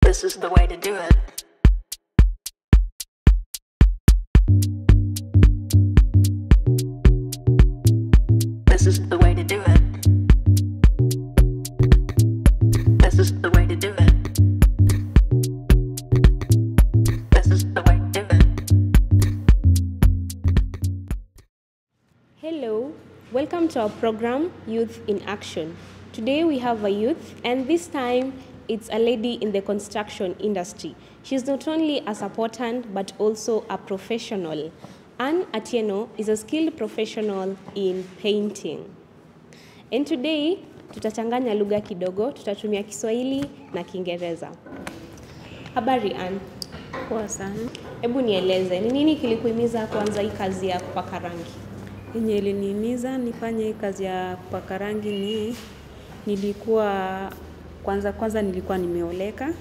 This is the way to do it. This is the way to do it. This is the way to do it. This is the way to do it. Hello, welcome to our program Youth in Action. Today we have a youth, and this time it's a lady in the construction industry. She's not only a supportant but also a professional. Anne Atieno is a skilled professional in painting. And today tutachanganya lugha kidogo, tutatumia Kiswahili na Kiingereza. Habari Anne, Poa sana. hebu nieleze ni nini kilikuhimiza kuanza hii kazi ya kupaka rangi? Yenye ilinihimiza nifanye hii kazi ya kupaka rangi ni nilikuwa kwanza kwanza nilikuwa nimeoleka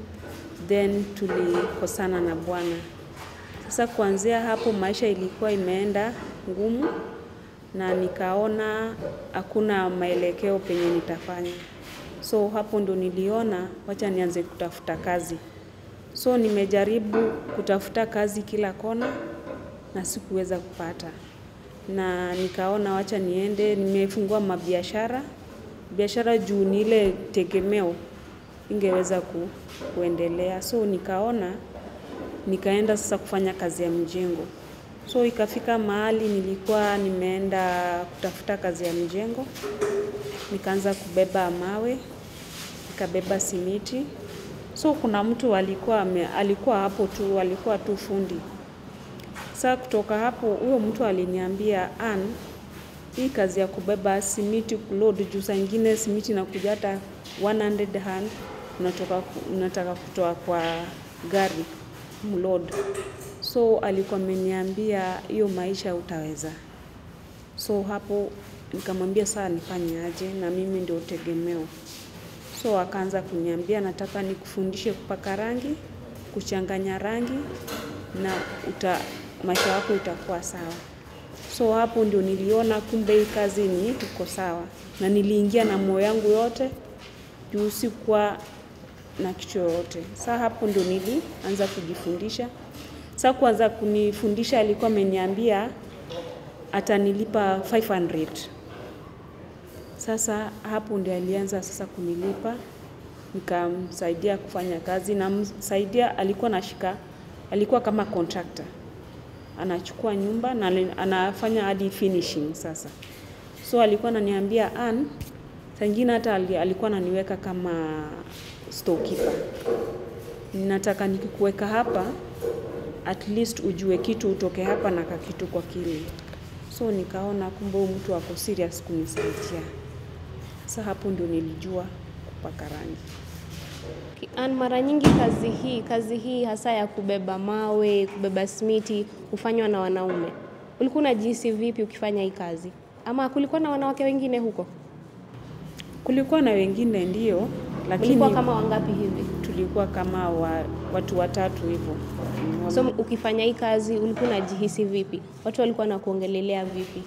then tulikosana na bwana. Sasa kuanzia hapo maisha ilikuwa imeenda ngumu na nikaona hakuna maelekeo penye nitafanya. So hapo ndo niliona wacha nianze kutafuta kazi. So nimejaribu kutafuta kazi kila kona na sikuweza kupata, na nikaona wacha niende, nimefungua mabiashara biashara juu ni ile tegemeo ingeweza ku, kuendelea. So nikaona nikaenda sasa kufanya kazi ya mjengo. So ikafika mahali nilikuwa nimeenda kutafuta kazi ya mjengo, nikaanza kubeba mawe, nikabeba simiti. So kuna mtu alikuwa ame, alikuwa hapo tu, alikuwa tu fundi. Sasa kutoka hapo huyo mtu aliniambia Ann, hii kazi ya kubeba simiti kuload juu saa ingine simiti inakuja hata 100 hand unatoka, unataka kutoa kwa gari mload. So alikuwa ameniambia hiyo maisha utaweza. So hapo nikamwambia saa nifanye aje na mimi ndio tegemeo. So akaanza kuniambia nataka nikufundishe kupaka rangi, kuchanganya rangi na uta, maisha yako itakuwa sawa. So hapo ndio niliona kumbe hii kazi ni uko sawa, na niliingia na moyo yangu yote juu sikuwa na kitu yoyote. Sa hapo ndio nilianza kujifundisha. Sa kuanza kunifundisha alikuwa ameniambia atanilipa 500. Sasa hapo ndio alianza sasa kunilipa, nikamsaidia kufanya kazi, namsaidia, alikuwa nashika, alikuwa kama contractor, anachukua nyumba na ali- anafanya hadi finishing sasa. So alikuwa ananiambia Ann, saa ingine hata ali- alikuwa ananiweka kama storekeeper. Nataka nikikuweka hapa at least ujue kitu utoke hapa na kakitu kwa kile. So nikaona kumbe huyu mtu ako serious kunisaidia. Sasa hapo ndio nilijua kupaka rangi. Ann, mara nyingi kazi hii kazi hii hasa ya kubeba mawe, kubeba simiti hufanywa na wanaume. Ulikuwa unajihisi vipi ukifanya hii kazi, ama kulikuwa na wanawake wengine huko? Kulikuwa na wengine ndio, lakini Mlikuwa kama wangapi hivi? tulikuwa kama wa, watu watatu hivyo. Mm, So ukifanya hii kazi ulikuwa unajihisi vipi? Watu walikuwa nakuongelelea vipi?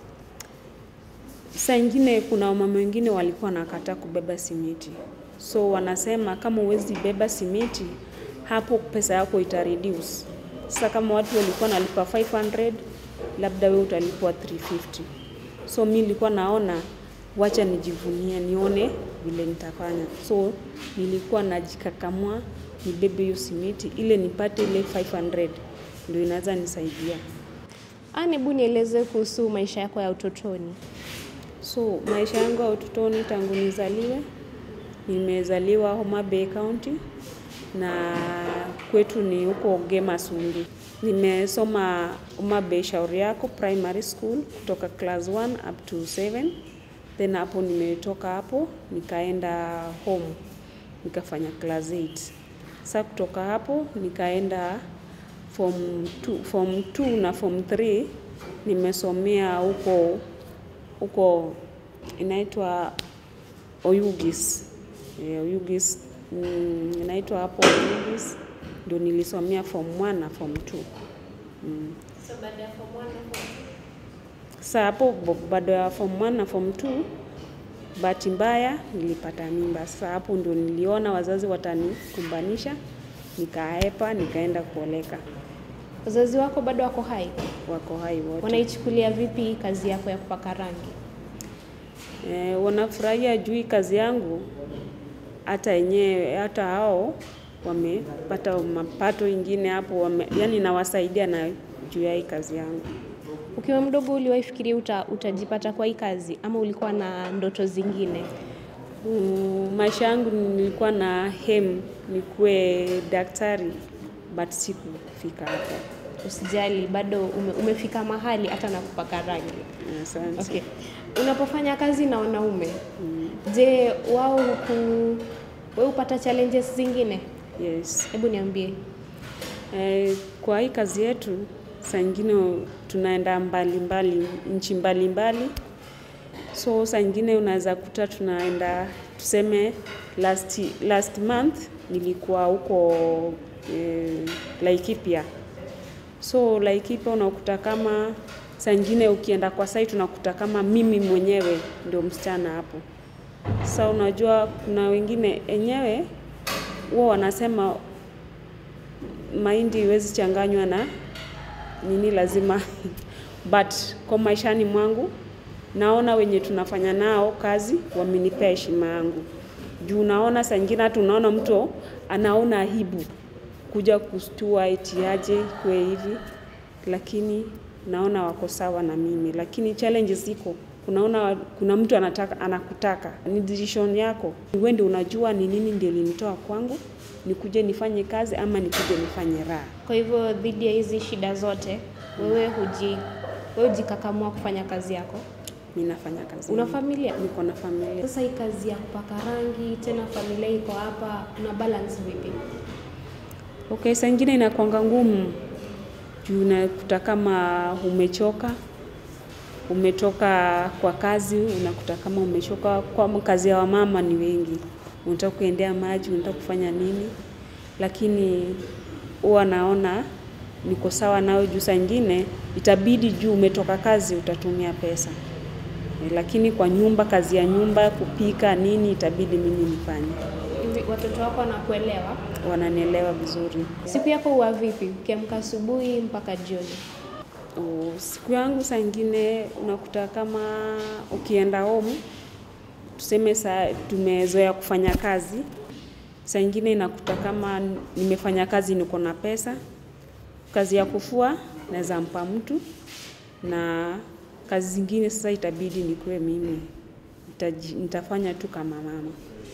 Saa ingine kuna wamama wengine walikuwa nakataa kubeba simiti, so wanasema kama huwezi beba simiti, hapo pesa yako ita reduce. Sasa kama watu walikuwa nalipa 500 labda wewe utalipwa 350. So mi nilikuwa naona wacha nijivunie, nione vile nitafanya. So nilikuwa najikakamua nibebe hiyo simiti ile nipate ile 500 ndio inaweza nisaidia. Ann, hebu nieleze kuhusu maisha yako ya utotoni. So maisha yangu ya utotoni tangu nizaliwe, nimezaliwa Homa Bay County na kwetu ni huko Gemasumbi. Nimesoma Homa Bay Shauri Yako Primary School kutoka class 1 up to 7. Then hapo nimetoka hapo nikaenda home nikafanya class 8. Sasa kutoka hapo nikaenda form 2, form 2 na form 3 nimesomea huko huko inaitwa Oyugis. Eh, Oyugis mm, inaitwa hapo Oyugis ndio nilisomea form 1 na form 2. Mm. So baada ya form 1 na form Sasa hapo bo- baada ya form 1 na form 2 bahati mbaya nilipata mimba. Sasa hapo ndio niliona wazazi watanikumbanisha, nikaepa, nikaenda kuoleka. Wazazi wako bado wako hai? Wako hai wote. Wanaichukulia vipi kazi yako ya kupaka rangi? E, wanafurahia juu hii kazi yangu, hata wenyewe hata hao wamepata mapato ingine hapo wame, yani nawasaidia na juu ya hii kazi yangu. Ukiwa mdogo uliwahi fikiria uta, utajipata kwa hii kazi ama ulikuwa na ndoto zingine? Mm, maisha yangu nilikuwa na hem nikuwe daktari but sikufika hapo. Usijali, bado ume, umefika mahali hata na kupaka rangi. Asante. Okay. Unapofanya kazi na wanaume, je, wao huku wewe upata challenges zingine? Yes. Hebu niambie. Eh, kwa hii kazi yetu saa ingine tunaenda mbali mbali nchi mbali mbali, so saa ingine unaweza kuta tunaenda tuseme, last, last month nilikuwa huko eh, Laikipia. So Laikipia unakuta kama saa ingine ukienda kwa site unakuta kama mimi mwenyewe ndio msichana hapo. Sasa unajua kuna wengine enyewe huwa wanasema mahindi iwezi changanywa na nini, lazima but kwa maishani mwangu naona wenye tunafanya nao kazi wamenipea heshima yangu juu naona saa ingine hata unaona mtu anaona aibu kuja kustua eti aje kwe hivi, lakini naona wako sawa na mimi, lakini challenges ziko kunaona kuna mtu anataka anakutaka, ni decision yako, wewe ndio unajua ni nini ndio linitoa kwangu, nikuje nifanye kazi ama nikuje nifanye raha. Kwa hivyo dhidi ya hizi shida zote, wewe huji wewe hujikakamua kufanya kazi yako. Mimi nafanya kazi. Una yangu. familia? Niko na familia. Sasa hii kazi ya kupaka rangi tena familia iko hapa, una balance vipi? Okay, saa ingine inakwanga ngumu juu unakuta kama umechoka, umetoka kwa kazi, unakuta kama umechoka. Kwa kazi ya wamama ni wengi, unataka kuendea maji, unataka kufanya nini, lakini huwa naona niko sawa nao juu saa ingine itabidi juu umetoka kazi utatumia pesa Eh, lakini kwa nyumba, kazi ya nyumba, kupika nini, itabidi mimi nifanye. Hivi watoto wako wanakuelewa? Wananielewa vizuri. Siku yako huwa vipi? Ukiamka asubuhi mpaka jioni? Oh, siku yangu saa ingine unakuta kama ukienda home, tuseme saa tumezoea kufanya kazi, saa ingine inakuta kama nimefanya kazi niko na pesa, kazi ya kufua naweza mpa mtu, na kazi zingine sasa itabidi nikuwe mimi Nitaji, nitafanya tu kama mama.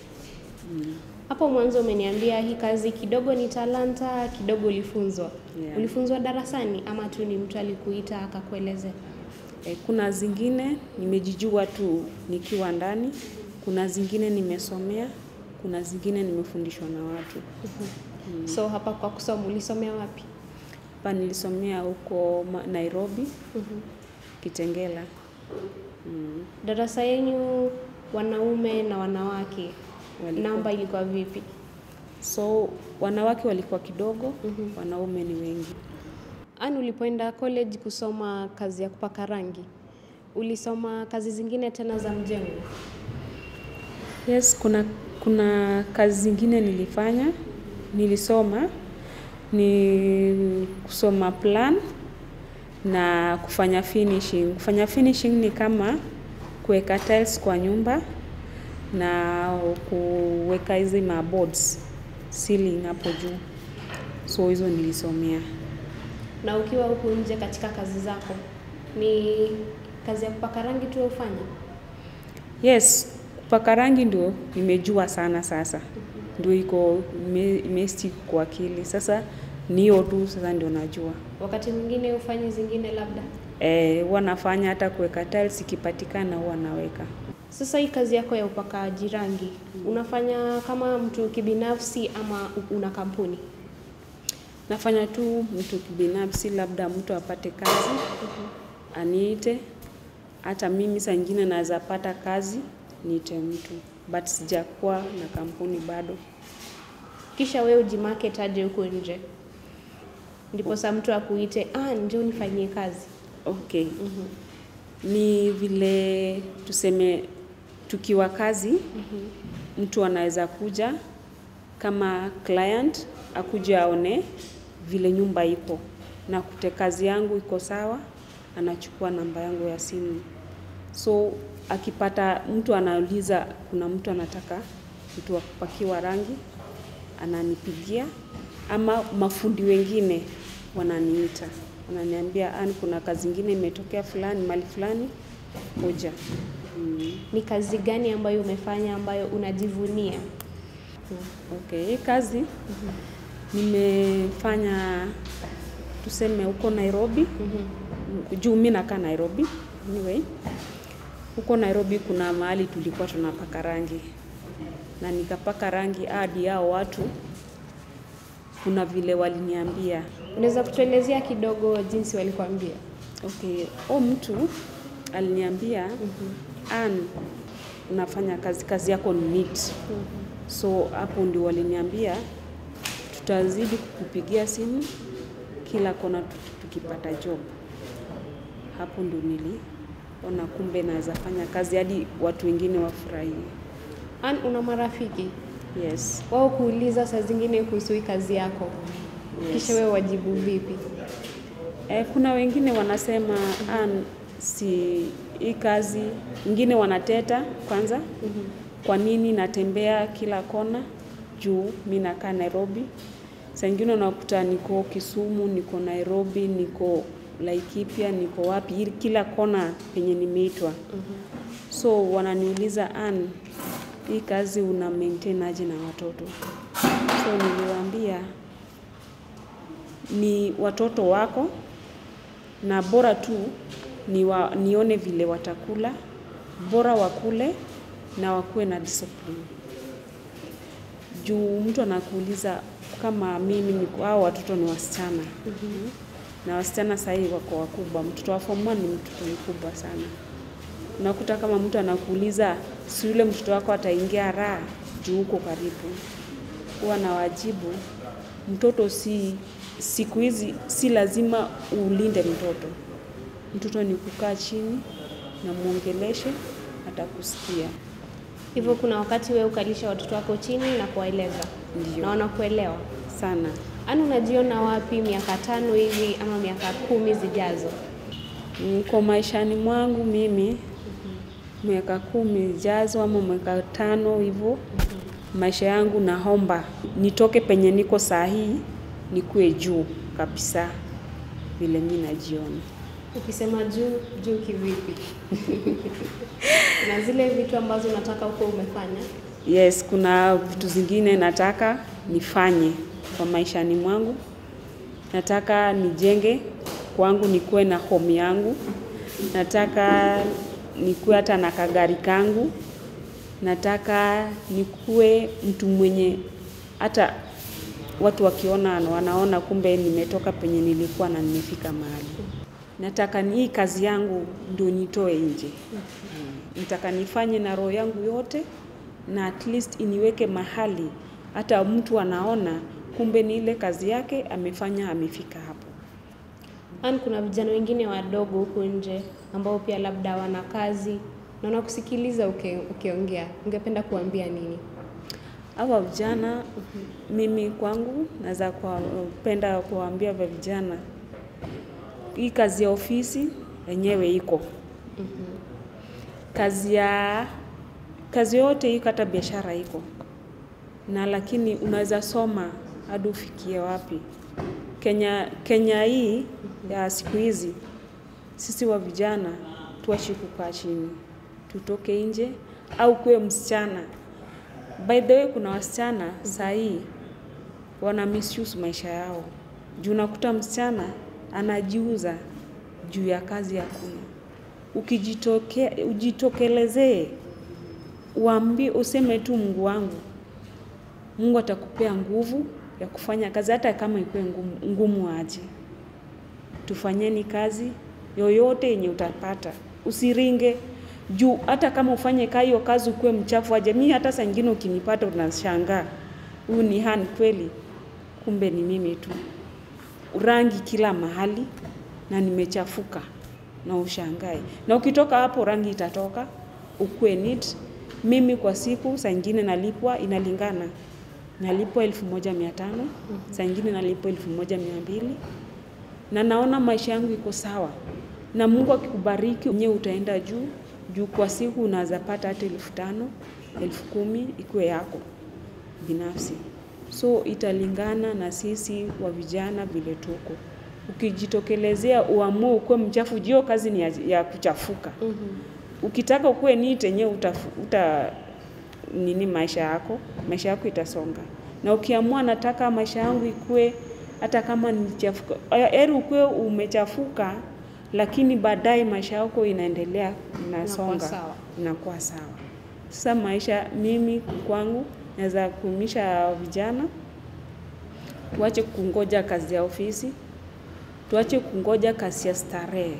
Hapo mwanzo umeniambia hii kazi kidogo ni talanta, kidogo ulifunzwa. Yeah. Ulifunzwa darasani ama tu ni mtu alikuita akakuelezea? E, kuna zingine nimejijua tu nikiwa ndani, kuna zingine nimesomea, kuna zingine nimefundishwa na watu. So hapa kwa kusoma ulisomea wapi? Hapa nilisomea huko Ma- Nairobi, Kitengela. Mm. Darasa yenyu wanaume na wanawake, Walikuwa- namba ilikuwa vipi? So wanawake walikuwa kidogo, wanaume ni wengi. Ani, ulipoenda college kusoma kazi ya kupaka rangi, ulisoma kazi zingine tena za mjengo? Yes, kuna kuna kazi zingine nilifanya, nilisoma ni kusoma plan na kufanya finishing. Kufanya finishing ni kama kuweka tiles kwa nyumba na kuweka hizi maboards ceiling hapo juu, so hizo nilisomea. Na ukiwa huku nje katika kazi zako, ni kazi ya kupaka rangi tu ufanya? Yes, kupaka rangi ndio nimejua sana sasa, ndio iko ime- imestick kwa akili sasa, ni hiyo tu sasa ndio najua. Wakati mwingine ufanye zingine labda? Eh, huwa nafanya hata kuweka tiles ikipatikana huwa naweka. Sasa hii kazi yako ya upakaji rangi unafanya kama mtu kibinafsi ama una kampuni? Nafanya tu mtu kibinafsi, labda mtu apate kazi aniite, hata mimi saa ingine naweza pata kazi niite mtu, but sijakuwa na kampuni bado. Kisha wewe ujimarket aje huko nje, ndipo saa mtu akuite, ah, njoo nifanyie kazi. Okay. Ni vile tuseme tukiwa kazi mtu anaweza kuja kama client akuja aone vile nyumba iko na kute kazi yangu iko sawa, anachukua namba yangu ya simu. So akipata mtu anauliza, kuna mtu anataka mtu wa kupakiwa rangi, ananipigia ama mafundi wengine wananiita, wananiambia Ann, kuna kazi ingine imetokea fulani mali fulani, kuja. Mm. Ni kazi gani ambayo umefanya ambayo unajivunia? Okay, hii kazi nimefanya tuseme huko Nairobi. Juu mimi nakaa Nairobi. Anyway, huko Nairobi kuna mahali tulikuwa tunapaka rangi na nikapaka rangi hadi hao watu, kuna vile waliniambia Unaweza kutuelezea kidogo jinsi walikuambia? Okay, o mtu aliniambia Ann, unafanya kazi, kazi yako ni neat. So hapo ndio waliniambia tutazidi kukupigia simu kila kona tu- tukipata job. Hapo ndio niliona kumbe naweza fanya kazi hadi watu wengine wafurahie. Ann, una marafiki Yes. wao kuuliza saa zingine kuhusu hii kazi yako, kisha wewe wajibu vipi? Eh, kuna wengine wanasema Ann, si hii kazi, wengine wanateta kwanza, kwa nini natembea kila kona juu mi nakaa Nairobi. Saa ingine unakuta niko Kisumu, niko Nairobi, niko Laikipia, niko wapi, ili- kila kona penye nimeitwa. So wananiuliza Ann, hii kazi una maintain aje na watoto? So niliwaambia ni watoto wako na bora tu ni wa, nione vile watakula, bora wakule na wakuwe na discipline. Juu mtu anakuuliza kama mimi niko hao watoto ni wasichana na wasichana sahii wako wakubwa. Mtoto wa form one ni mtoto mkubwa sana. Unakuta kama mtu anakuuliza si yule mtoto wako ataingia raha juu uko karibu, huwa na wajibu mtoto si siku hizi si lazima ulinde mtoto. Mtoto ni kukaa chini na muongeleshe, atakusikia. Hivyo kuna wakati wewe ukalisha watoto wako chini na kuwaeleza Ndio. na wanakuelewa. sana. Ann, unajiona wapi miaka tano hivi ama miaka kumi zijazo? Mm, Kwa maishani mwangu mimi miaka kumi ijazo ama miaka tano hivyo, maisha yangu naomba nitoke penye niko saa hii nikuwe juu kabisa, vile mi najiona. Ukisema juu juu kivipi? na zile vitu ambazo unataka huko umefanya? Yes, kuna vitu zingine nataka nifanye kwa maishani mwangu. Nataka nijenge kwangu, nikuwe na home yangu. Nataka nikuwe hata na kagari kangu. Nataka nikuwe mtu mwenye hata watu wakiona wanaona kumbe nimetoka penye nilikuwa na nimefika mahali. Nataka ni hii kazi yangu ndio nitoe nje. Nataka nifanye na roho yangu yote na at least iniweke mahali hata mtu anaona kumbe ni ile kazi yake amefanya amefika hapo. Ann, kuna vijana wengine wadogo huku nje ambao pia labda wana kazi na wanakusikiliza uki- ukiongea, ungependa kuambia nini? Hawa vijana mimi kwangu naweza kupenda kuwaambia vya vijana, hii kazi ya ofisi yenyewe iko kazi ya kazi yote iko, hata biashara iko na, lakini unaweza soma hadi ufikie wapi. Kenya, Kenya hii ya siku hizi, sisi wa vijana tuashi kukaa chini, tutoke nje au kuwe msichana. By the way, kuna wasichana saa hii wana misuse maisha yao juu unakuta msichana anajiuza juu ya kazi hakuna. Ukijitoke, ujitokelezee uambie, useme tu Mungu wangu, Mungu atakupea nguvu ya kufanya kazi hata kama ikuwe ngumu, ngumu aje. Tufanyeni kazi yoyote yenye utapata, usiringe juu hata kama ufanye ka hiyo kazi ukuwe mchafu aje. Mi hata saa ingine ukinipata unashangaa, huyu ni Han kweli? Kumbe ni mimi tu, rangi kila mahali na nimechafuka na ushangae. Na ukitoka hapo rangi itatoka, ukuwe neat Mimi kwa siku saa ingine nalipwa, inalingana, nalipwa elfu moja mia tano saa ingine nalipwa elfu moja mia mbili na naona maisha yangu iko sawa, na Mungu akikubariki mwenyewe utaenda juu juu. Kwa siku unaweza pata hata elfu tano elfu kumi ikuwe yako binafsi, so italingana na sisi wa vijana vile tuko. Ukijitokelezea uamue ukuwe mchafu, jio kazi ni ya, ya kuchafuka. Ukitaka ukuwe neat yenyewe utafu, uta nini maisha yako, maisha yako itasonga. Na ukiamua nataka maisha yangu ikue hata kama ni chafuka, heri ukuwe umechafuka, lakini baadaye maisha yako inaendelea inasonga, sawa. inakuwa sawa. Sasa maisha, mimi kwangu naweza kuumisha vijana tuache kungoja kazi ya ofisi, tuache kungoja kazi ya starehe.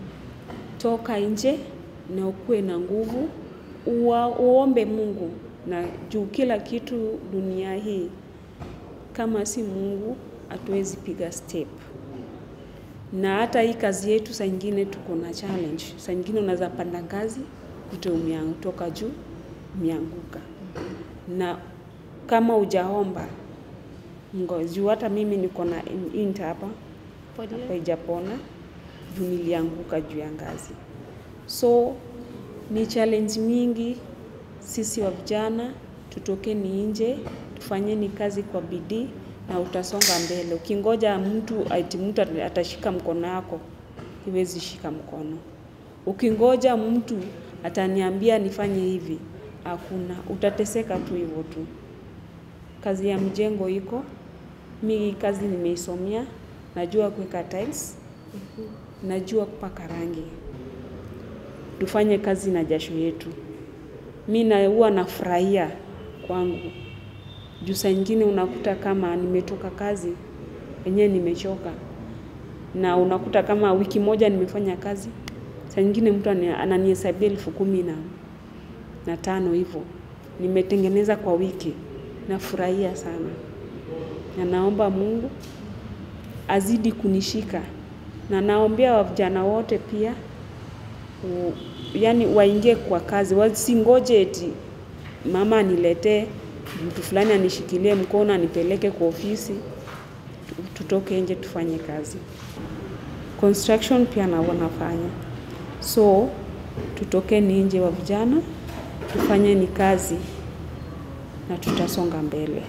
Toka nje na ukuwe na nguvu, ua, uombe Mungu na juu kila kitu dunia hii, kama si Mungu hatuwezi piga step. Na hata hii kazi yetu saa ingine tuko na challenge. Saa ingine unaweza panda ngazi ute umeanguka juu umeanguka, na kama ujaomba ngo juu hata mimi niko na int hapa hapa ijapona juu nilianguka juu ya ngazi. So ni challenge mingi. Sisi wa vijana tutokeni nje, tufanyeni kazi kwa bidii na utasonga mbele. Ukingoja mtu ati mtu atashika mkono yako, iwezi shika mkono. Ukingoja mtu ataniambia nifanye hivi, hakuna, utateseka tu hivyo tu. Kazi ya mjengo iko, mi kazi nimeisomea, najua kuweka tiles, najua kupaka rangi. Tufanye kazi na jasho yetu. Mi na huwa nafurahia kwangu. Juu saa ingine unakuta kama nimetoka kazi, wenyewe nimechoka. Na unakuta kama wiki moja nimefanya kazi, saa ingine mtu ani- ananihesabia elfu kumi na, na tano hivyo. Nimetengeneza kwa wiki. Nafurahia sana. Na naomba Mungu azidi kunishika. Na naombea wa vijana wote pia u, yani waingie kwa kazi, wasingoje eti mama aniletee mtu fulani anishikilie mkono anipeleke kwa ofisi. Tu- Tutoke nje tufanye kazi. Construction pia na wanafanya, so tutokeni nje wa vijana, tufanyeni kazi na tutasonga mbele.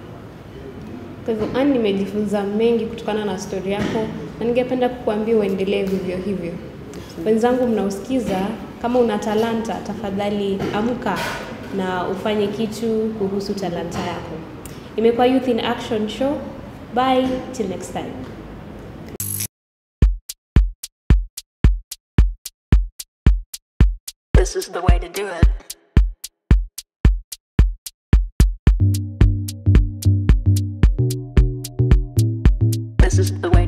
Kwa hivyo Ann, nimejifunza mengi kutokana na stori yako na ningependa kukuambia uendelee vivyo hivyo. Wenzangu mnaosikiza, kama una talanta, tafadhali amka na ufanye kitu kuhusu talanta yako. Imekuwa Youth in Action Show. Bye till next time. This is the way to do it. This is the way